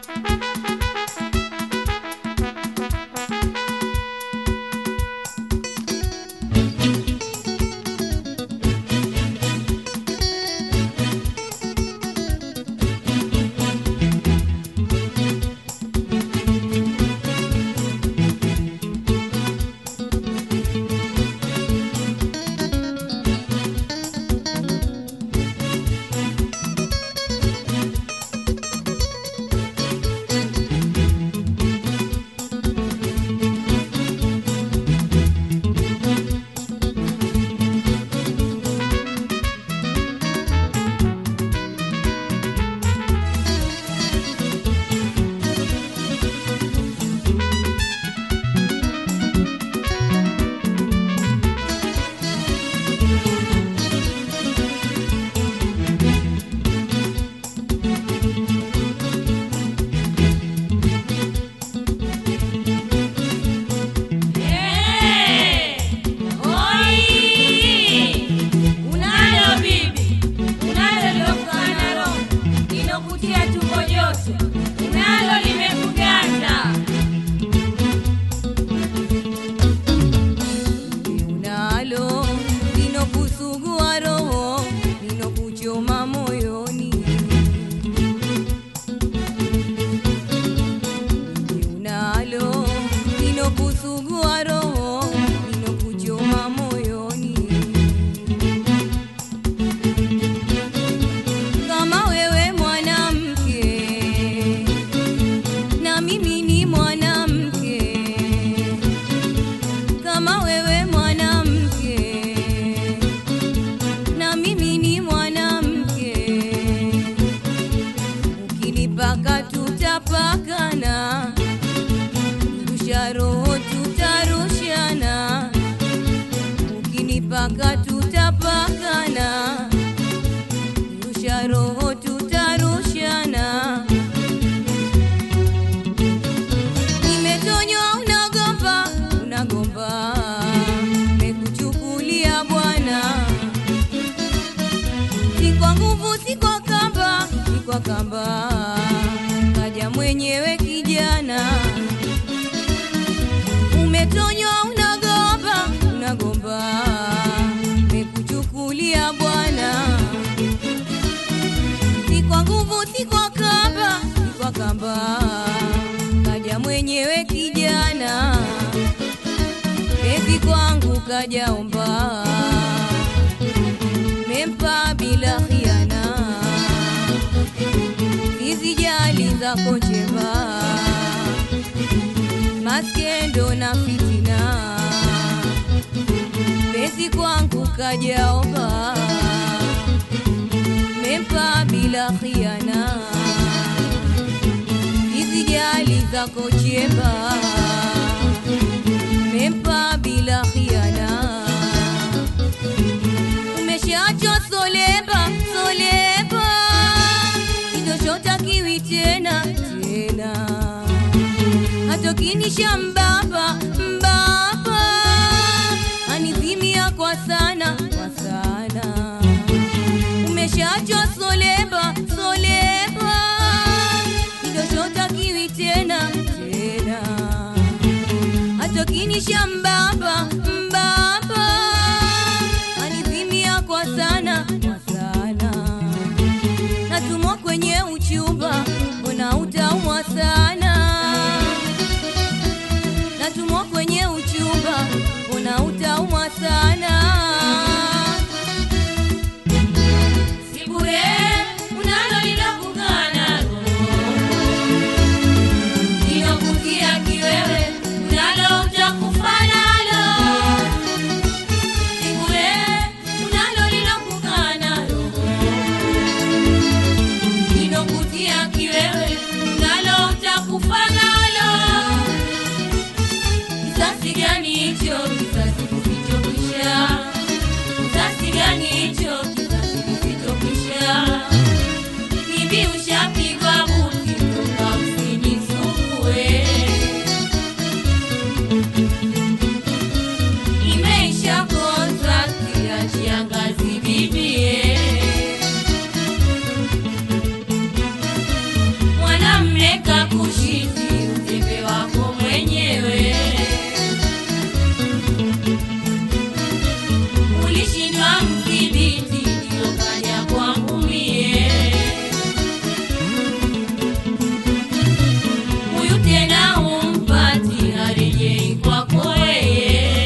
mpaka tutapakana, rusha roho tutarushana. Nimetonywa unagomba, unagomba, mekuchukulia bwana, si kwa nguvu, si kwa kamba, si kwa kamba, kaja mwenyewe kijana umetonywa unagomba unagomba mekuchukulia bwana si kwa nguvu si kwa kamba si kwa kamba kaja mwenyewe kijana ezi kwangu kajaomba mempa bila khiana sizijali zako njema maskendo na fitina, pezi kwangu kajaomba, mempa bila khiana, hizi jali zako chemba, mempa bila khiana, umeshaachwa solemba solemba, kitoshotakiwi tena tena hatokinisha mbaba mbaba anizimia kwa sana kwa sana umeshachwa solemba solemba kidoshotakiwi tena tena hatokinisha mbaba mbaba anizimia kwa sana kwa sana natumwa kwenye uchumba mbona utaumwa sana natumwa kwenye uchumba, una utaumwa sana. Si bure unalo linakugana linakutia kiwewe, unalo utakufa nalo. Si bure unalo linakugana linakutia kiwewe kushiti utembe wako mwenyewe. Ulishindwa mdhibiti, ndio kaja kwangu mie. Huyu tena humpati, harejei kwako yeye.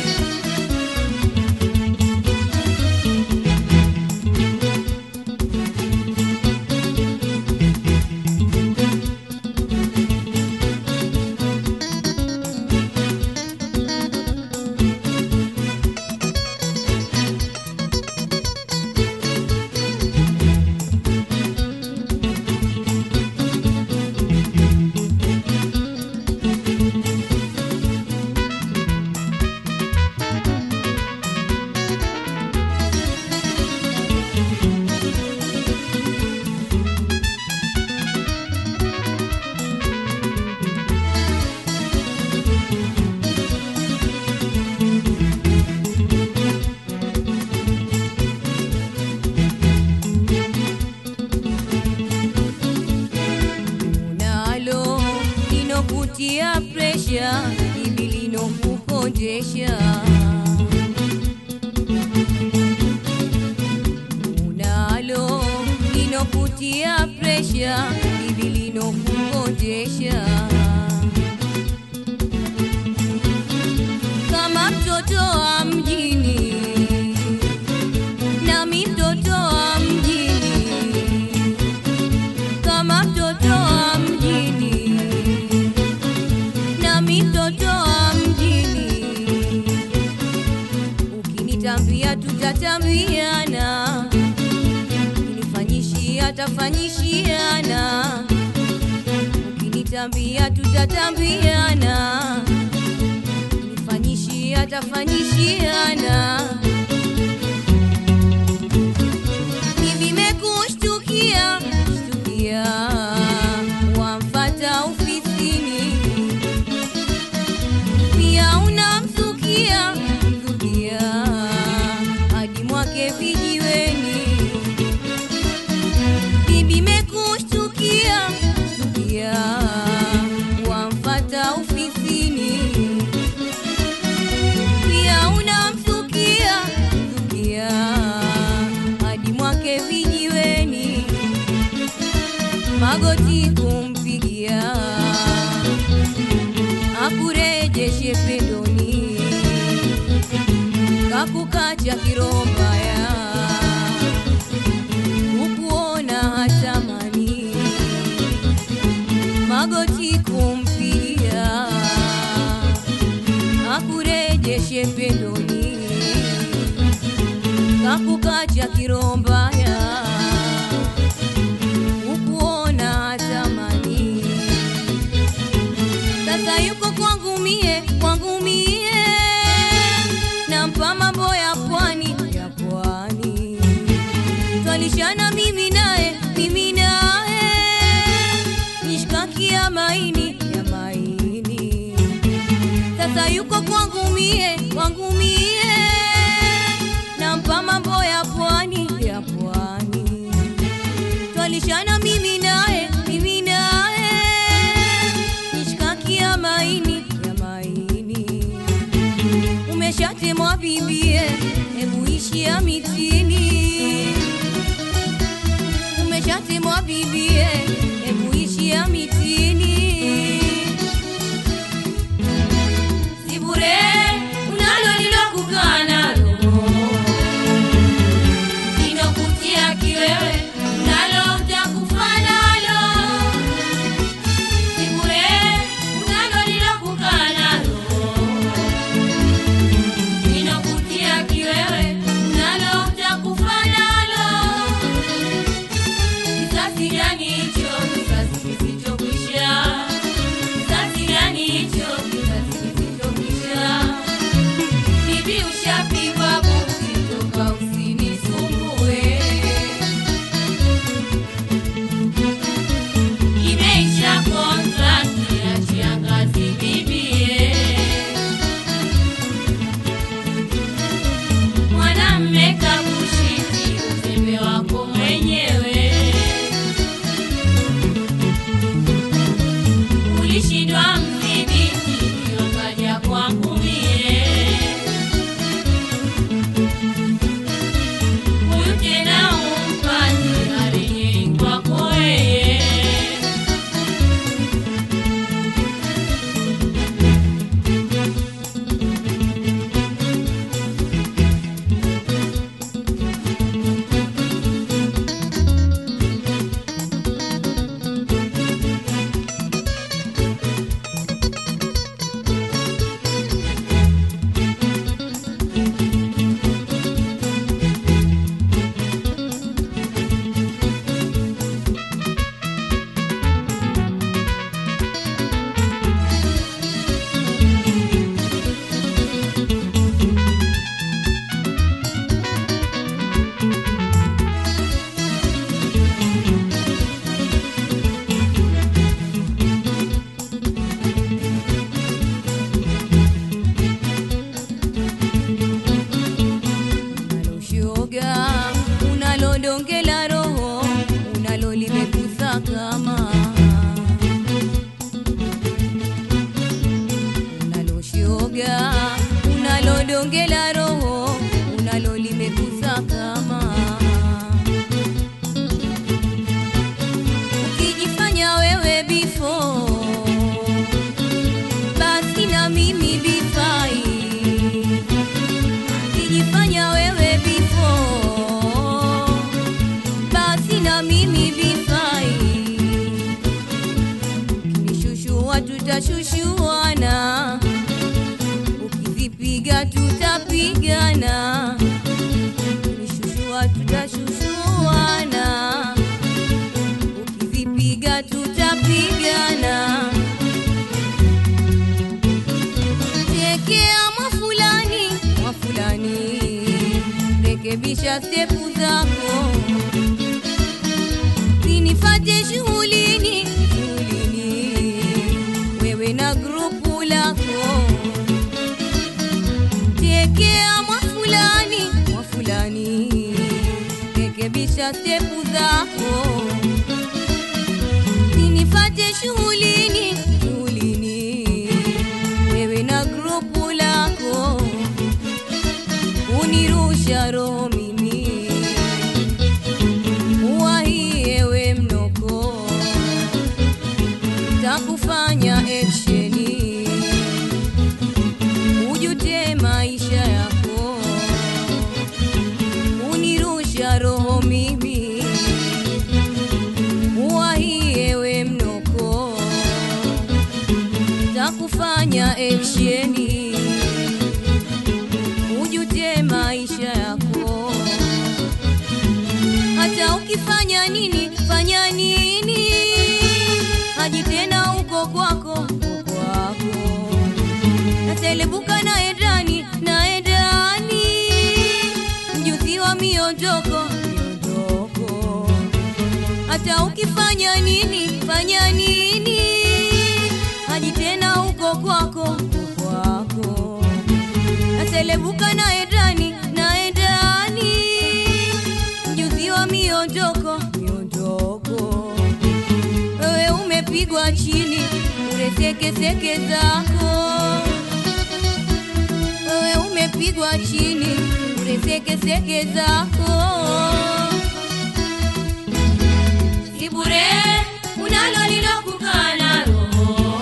unalo linokutia presha ili linokukonjesha unalo linokutia presha ili linokukonjesha kama mtoto wa mjini nami mtoto wa mjini kama mtoto wa mjini nami mtoto wa mjini ukinitambia tutatambiana ukinifanyishia tafanyishiana ukinitambia tutatambiana ukinifanyishia tafanyishiana Mimi mekushtukia shtukia, wamfata ofisini, pia unamsukia msukia hadi mwake vijiweni. Bibi mekushtukia shtukia, wamfata ofisini, pia unamsukia msukia hadi mwake vijiweni, magoti kumpigia akurejeshe pendoni, kakukacha kirombaya ukuona hatamani, magoti kumpigia akurejeshe pendoni kakukacha kirombaya ukuona tamani sasa yuko kwangu mie kwangu mie nampa mambo ya pwani ya pwani twalishana mimi naye mimi naye nishkaki ya maini ya maini sasa yuko kwangu mie kwangu mie nampa mambo ya pwani ya pwani twalishana mimi naye mimi naye nishkaki ya maini ya maini umeshatemwa bibie hebu ishia mitini umeshatemwa bibie hebu ishia mitini si bure unalo lilokukaa nalo linokutia kiwewe unalo utakufa nalo si bure unalo lilokukaa nalo linokutia kiwewe unalo utakufa nalo kisasi gani hicho kisasi kisichokwisha ila tutapigana. Tekea mwafulani, mwafulani, rekebisha stepu zako, sinifate shughulini, shughulini, wewe na grupu lako. Tekea mwafulani, mwafulani, rekebisha stepu zako, sinifate shughulini, shughulini, wewe na grupu lako, unirusha roho mimi, uwahiewe mnoko, takufanya eksheni ujute maisha yako, unirusha roho mimi, uwahiewe mnoko, takufanya eksheni ujute maisha yako, hata ukifanya nini, fanya nini, haji tena uko kwako, uko kwako natelebuka naye ndani naye ndani mjuzi wa miondoko miondoko hata ukifanya nini fanya nini haji tena huko kwako huko kwako natelebuka naye ndani naye ndani mjuzi wa miondoko miondoko wewe umepigwa chini uresekeseke zako wewe umepigwa chini uresekeseke zako si bure unalo lilokukaa nalo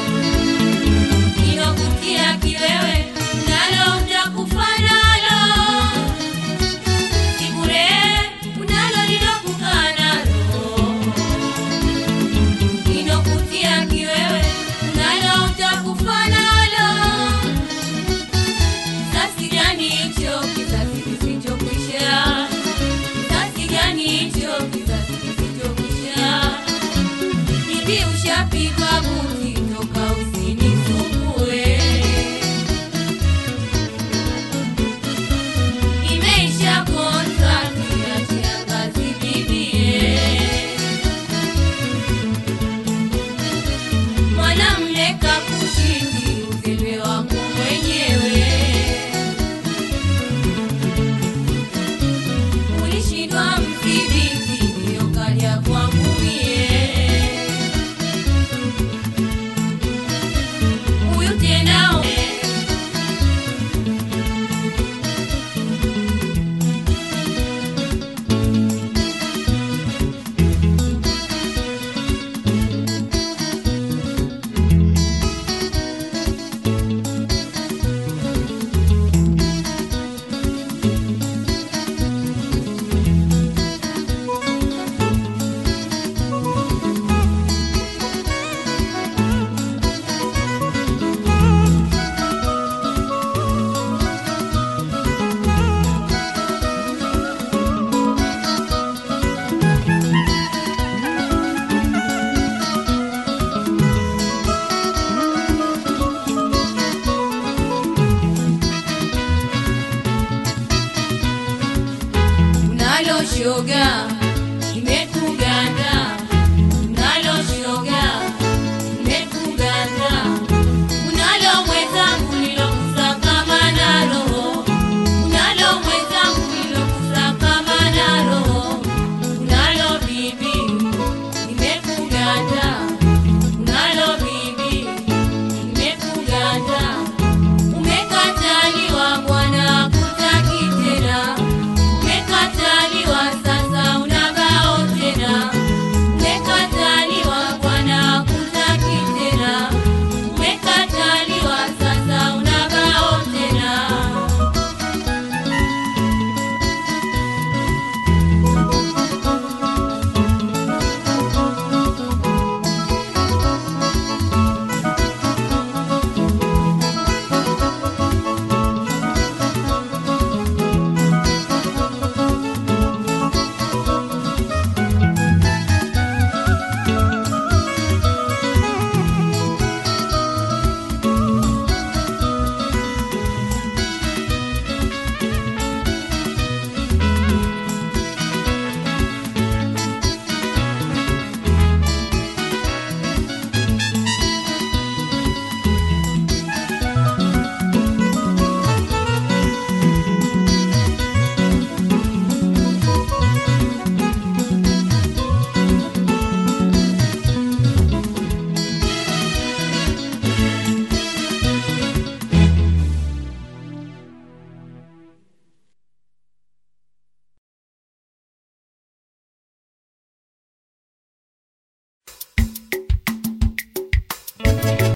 lilokutia kiwewe nalo utakufa nalo si bure unalo lilokukaa nalo lilokutia kiwewe nalo utakufa nalo Kizazi gani hicho, kizazi kisichokwisha? Kizazi gani hicho, kizazi kisichokwisha? Bibi ushapigwa buti, toka usinisumbue. Imeisha kontrakti, achia kazi bibie. Mwanamme kakushindi, uzembe wako mwenyewe. Ulishindwa mdhibiti, ndiyo kaja kwangu mie. Huyu tena we. unalo shoga